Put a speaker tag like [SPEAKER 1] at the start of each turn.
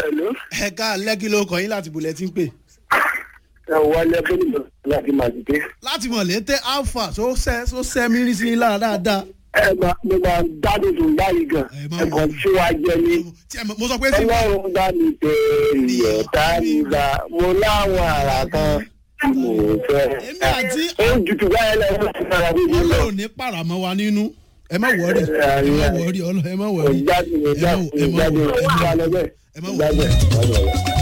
[SPEAKER 1] Hello.
[SPEAKER 2] ẹ ká lẹ́kí ló kọ́ yín láti bulẹ̀ tí ń pè.
[SPEAKER 1] ẹ wọlé bóyá láti màdìdé.
[SPEAKER 2] láti mọ̀ létí alpha tó sẹ́ tó sẹ́ mírí sí lára dáadáa.
[SPEAKER 1] ẹ máa mo máa gbádùn tó báyìí gan.
[SPEAKER 2] Ẹ má
[SPEAKER 1] ẹ kàn
[SPEAKER 2] wọlé.
[SPEAKER 1] sí wa jẹ ní.
[SPEAKER 2] tí ẹ mọ̀- mo sọ pé tí
[SPEAKER 1] ọlọ́run bá mi tẹ ìyẹ̀tá nígbà mo láwọn àrà kan tí mo fẹ́.
[SPEAKER 2] Èmi àti-
[SPEAKER 1] ó jùtù báyìí lọ sí ìfara bíbí lọ.
[SPEAKER 2] ọlọ́run ní pàràmọ́ wa nínú ẹ má wọrí ẹ má wọrí ọlọ́ ẹ má wọrí
[SPEAKER 1] ìgbádùn
[SPEAKER 2] ẹ má
[SPEAKER 1] ìgbádùn
[SPEAKER 2] ẹ má
[SPEAKER 1] ìgbádùn
[SPEAKER 2] wọrí
[SPEAKER 1] ìgbádùn
[SPEAKER 2] ẹ má
[SPEAKER 1] ìgbádùn
[SPEAKER 2] wọrí.
[SPEAKER 1] ìgbádùn.